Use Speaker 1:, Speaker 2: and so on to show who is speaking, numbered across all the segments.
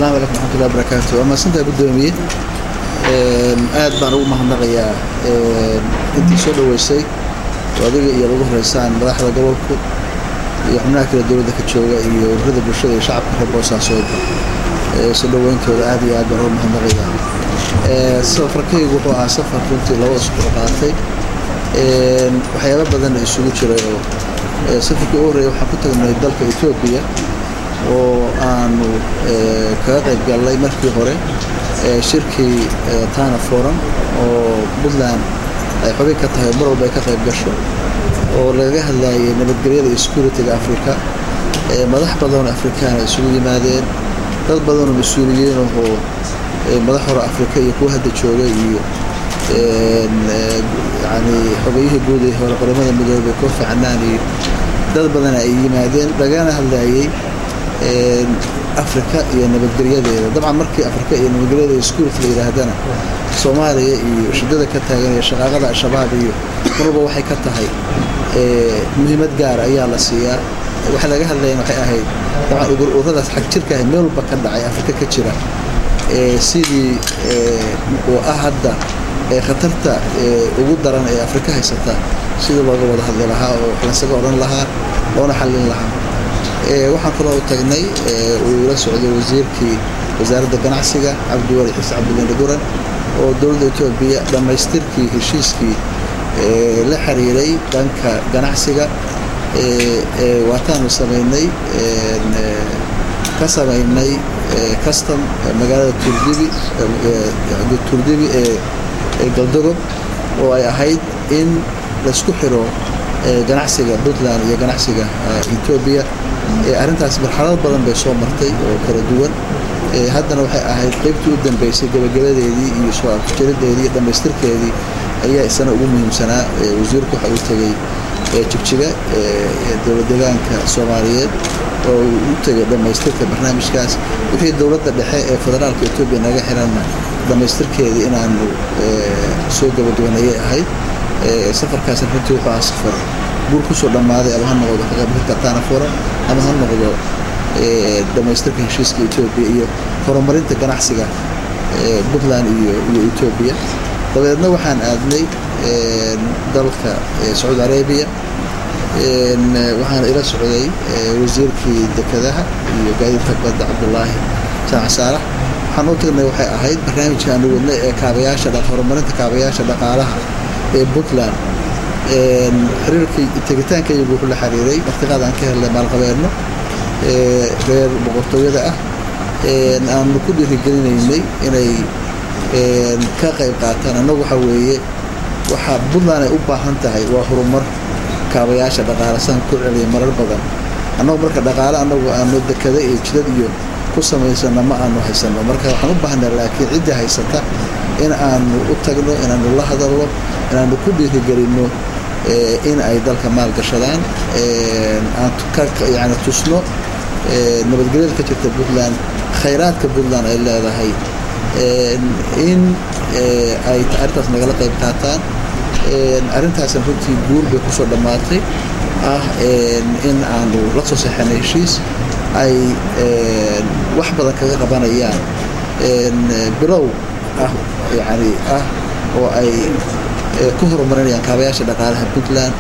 Speaker 1: asalaamu calaykum raxmatullahi barakaatu waa mahadsantahay guddoomiye aad baan ugu mahadnaqayaa intii soo dhoweysay oo adiga iyo lagu horeysaan madaxda gobolku iyo xubnaha kale dowladda ka jooga iyo ururada bulshada iyo shacabka reer boosaasoodba soo dhoweyntooda aad iyo aad baan ugu mahadnaqayaa safarkaygu wuxuu ahaa safar runtii laba usbuuc qaatay waxyaaba badan isugu jiray oo safarkii ugu horreeya waxaan ku tagnay dalka etoobiya oo aanu kaga qayb gallay markii hore shirkii tana forum oo puntland ay xubin ka tahay mar walba ay ka qayb gasho oo lagaga hadlayay nabadgelyada iyo security-ga africa madax badanoo afrikaan ay isugu yimaadeen dad badanoo mas-uuliyiin oo madax hore afrika iyo kuwa hadda jooga iyo yani xogayihii guud ee hore qaramada midoobey kofi canaan iyo dad badan ay yimaadeen lagana hadlayay afrika iyo nabadgelyadeeda dabcan markii afrika iyo nabadgelyadeeda security la yidhaahdana soomaaliya iyo shidada ka taagan iyo shaqaaqada al-shabaab iyo marwalba waxay ka tahay muhiimad gaara ayaa la siiyaa waxa laga hadlayan waxay ahayd dabcan ururadaas xag jirka ah meel walba ka dhacay afrika ka jira sidii oo ah hadda khatarta ugu daran ee afrika haysata sidii looga wada hadli lahaa oo wax lasaga odhan lahaa loona xallin lahaa waxaan kaloo tagnay uu ila socday wasiirkii wasaaradda ganacsiga cabdiwali xiise cabdilinde guran oo dowladda etoobiya dhammaystirkii heshiiskii la xiriiray dhanka ganacsiga waataanu samaynay ka samaynay custom magaalada turdibi turdibi ee galdogob oo ay ahayd in laisku xiro ganacsiga puntland iyo ganacsiga etoobiya arrintaas marxalad badan bay soo martay oo kala duwan haddana waxay ahayd qaybtii u dambeysay gabagabadeedii iyo soo afjarideedii iyo dhammaystirkeedii ayaa isana ugu muhiimsanaa wasiirku waxa uu tegey jigjiga dowlad deegaanka soomaaliyeed oo uu u tegay dhammaystirka barnaamijkaas wixii dowladda dhexe ee federaalka etoobiya naga xiranna dhammaystirkeedii inaanu soo gabagabanayay ahayd safarkaasna runtii wuxuu ahaa safar guur kusoo dhammaaday ama ha noqdo kaqaybgalka tana forum ama ha noqdo dhammaystirka heshiiska etoobiya iyo horumarinta ganacsiga puntland iyo iyo etoobiya dabeedna waxaan aadnay dalka sacuudi arabiya waxaana ila socday wasiirkii dekedaha iyo gaadiidka badda cabdulaahi jaac saalax waxaan u tagnay waxay ahayd barnaamijka aanu wadnay ee kaabayaasha horumarinta kaabayaasha dhaqaalaha ee puntland xiriirkii tegitaankaygu wuxuu la xiriiray martiqaad aan ka helnay maalqabeenno reer boqortooyada ah aanu ku dhiirigelinaynay inay ka qayb qaataan annagu waxaa weeye waxaa puntland ay u baahan tahay waa horumar kaabayaasha dhaqaale saan ku celiya marar badan annagu marka dhaqaale annagu aanu dekada iyo jidad iyo ku samaysano ma aanu haysano marka waxaan u baahnaa laakiin ciddii haysata in aanu u tagno inaanu la hadalno inaanu ku dhiirigelinno in ay dalka maalgashadaan aan yani tusno nabadgelyada ka jirta puntland khayraadka puntland ay leedahay in ay arrintaas nagala qayb qaataan arrintaasna runtii guur bay kusoo dhammaatay ah in aanu la soo seexanay heshiis ay wax badan kaga qabanayaan bilow ah yani ah oo ay ku horumarinayaan kaabayaasha dhaqaalaha puntland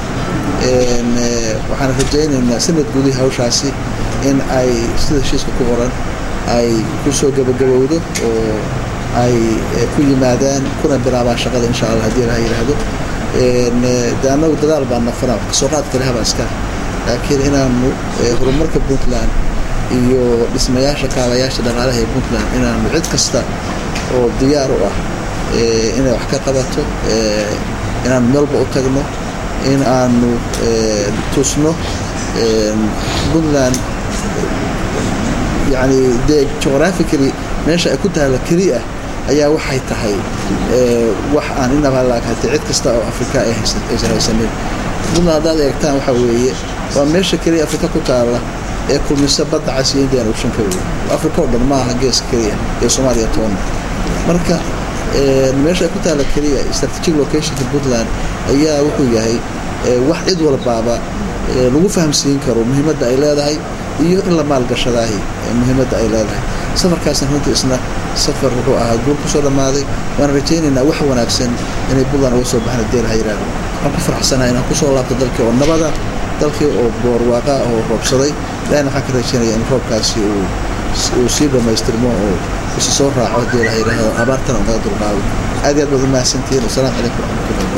Speaker 1: waxaan rajaynaynaa sanad gudihii hawshaasi in ay sida heshiiska ku qoran ay ku soo gabagabowdo oo ay ku yimaadaan kuna bilaabaan shaqada insha allah haddii ilaha yidhaahdo de annagu dadaal baan nafana wax kasoo qaad kale habaaska laakiin inaanu horumarka puntland iyo dhismayaasha kaabayaasha dhaqaalaha ee puntland inaanu cid kasta oo diyaar u ah inay wax ka qabato inaanu meelba u tagno in aanu tusno puntland yani dee geographically meesha ay ku taalla keliya ayaa waxay tahay wax aan inaba laakatay cid kasta oo afrika ay aysan haysanin puntland haddaad eegtaan waxaa weeye waa meesha keliya afrika ku taalla ee kulmisa badda cas iyo indian ocean ka weeye afrika oo dhan maaha geeska keliya ee soomaaliya toonna marka meesha ay ku taalla keliya strategic locationka puntland ayaa wuxuu yahay wax cid walbaaba lagu fahamsiin karo muhiimadda ay leedahay iyo in la maalgashadaahi muhiimadda ay leedahay safarkaasna runtii isna safar wuxuu ahaa guul kusoo dhammaaday waan rajaynaynaa wax wanaagsan inay puntland uga soo baxaan deel ha yidhaahdo waan ku faraxsanahay inaan kusoo laabto dalkii oo nabada dalkii oo boorwaaqa oo roobsaday ilahina waxaan ka rajaynaya in roobkaasi uu sii dhammaystirmo oo isu soo raaco deel ha yidhaahdo abaartana naga dulqaado aad iyo aad baad u mahadsantihiin wasalaamu calaykum waraxmatullahi